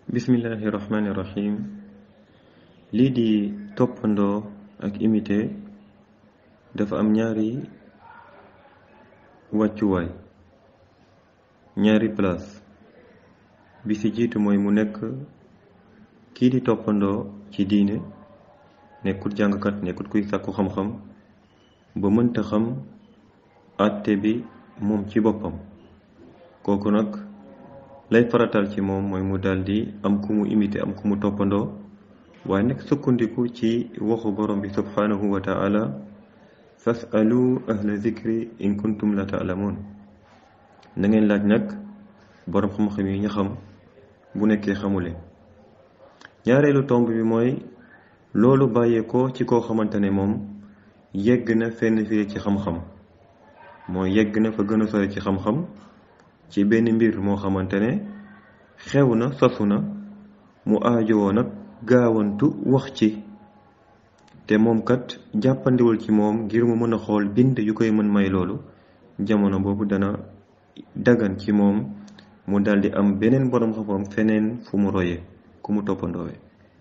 bismillahi rahmaani rahim lii di toppandoo ak imité dafa am ñaari wàccuwaay ñaari place bi ci jiitu mooy mu nekk kii di toppandoo ci diine nekkut jàngkat nekkut kuy sàkku xam-xam ba mënta xam àtte bi moom ci boppam kooku nag lay faratal ci moom mooy mu daldi am ku mu imité am ku mu toppandoo waaye nag sukkandiku ci waxu borom bi subhanahu wa taala fasalu ahla zikri in kuntum la taalamuun na ngeen laaj nag borom xam-xam yi ñu xam bu nekkee xamule ñaareelu tomb bi mooy loolu bàyyeekoo ci koo xamante ne moom yegg na fenn fii ci xam-xam mooy yegg na fa gën a sore ci xam-xam ci benn mbir moo xamante ne xew na sosu na mu aajowoo nag gaawantu wax ci te moom kat jàppandiwul ci moom ngir mu mën a xool bind yu koy mën may loolu jamono boobu dana dagan ci moom mu daldi am beneen boroom xam-xam feneen fu mu roye ku mu toppandoowe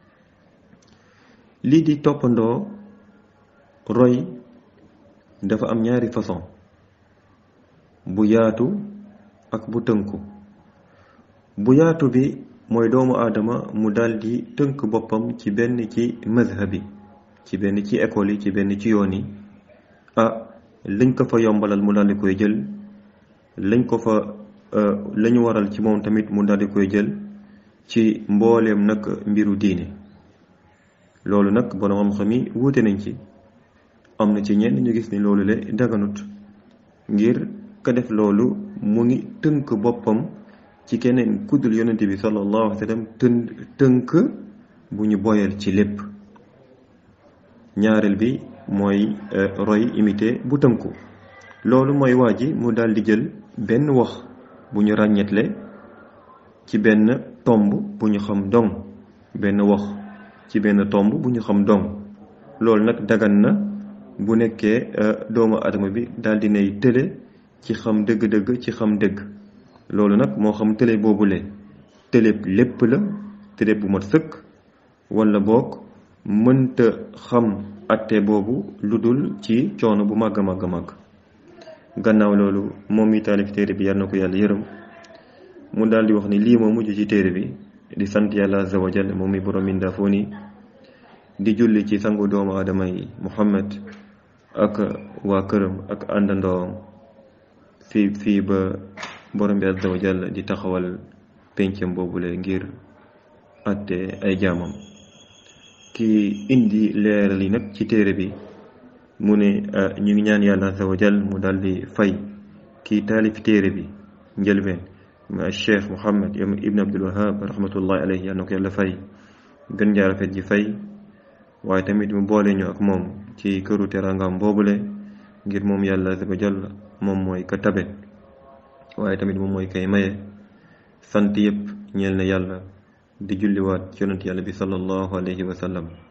lii di toppandoo roy dafa am ñaari façon bu yaatu ak bu tënku bu yaatu bi mooy doomu aadama mu daldi tënk boppam ci benn ci mazhabi ci benn ci école yi ci benn ci yoon yi ah lañ ko fa yombalal mu daldi koy jël lañ ko fa lañu waral ci moom tamit mu daldi koy jël ci mbooleem nag mbiru diine loolu nag borom xam-xam yi wuute nañ ci am na ci ñenn ñu gis ni loolu le daganut ngir ka def loolu mu ngi tënk boppam ci keneen kuddul yonente bi sallallahu alayhi wa sallam tën tënk bu ñu boyal ci lépp ñaareel bi mooy roy imité bu tënku loolu mooy waa ji mu daal di jël benn wax bu ñu ràññetle ci benn tomb bu ñu xam dong benn wax ci benn tomb bu ñu xam dong loolu nag dagan na bu nekkee doomu adama bi daal di nay tële ci xam dëgg-dëgg ci xam dëgg loolu nag moo xam tële boobule tële lépp la tële bu mat sëkk wala boog mënta xam atte boobu lu dul ci coono bu màgg a màgg a màgg gannaaw loolu moom mi taalif téere bi yàlla na ko yàlla yërëm mu daal di wax ni lii moo mujj ci téere bi di sant yàlla azza wa jalla moom mi borom mindaafoon yi di julli ci sangu doomu aadama yi Muhammad ak waa këram ak àndandoom fii fii ba borom bi azza wa jalla di taxawal pencam boobule ngir atte ay jaamam ki indi leeral yi nag ci téere bi mu ne ñu ngi ñaan yàlla azza wa jalla mu daldi fay kii taalif téere bi njëlbeen ma cheikh Muhammad ibn Abdul Wahab rahmatullahi alayhi yàlla na ko yàlla fay gën jaa rafet ji fay waaye tamit mu boole ñu ak moom ci këru teraangam boobule ngir moom yàlla azza wa jalla moom mooy ka tabe waaye tamit moom mooy kay maye sant yëpp ñeel na yàlla di julliwaat ci yonent yàlla bi sallallahu alayhi wa sallam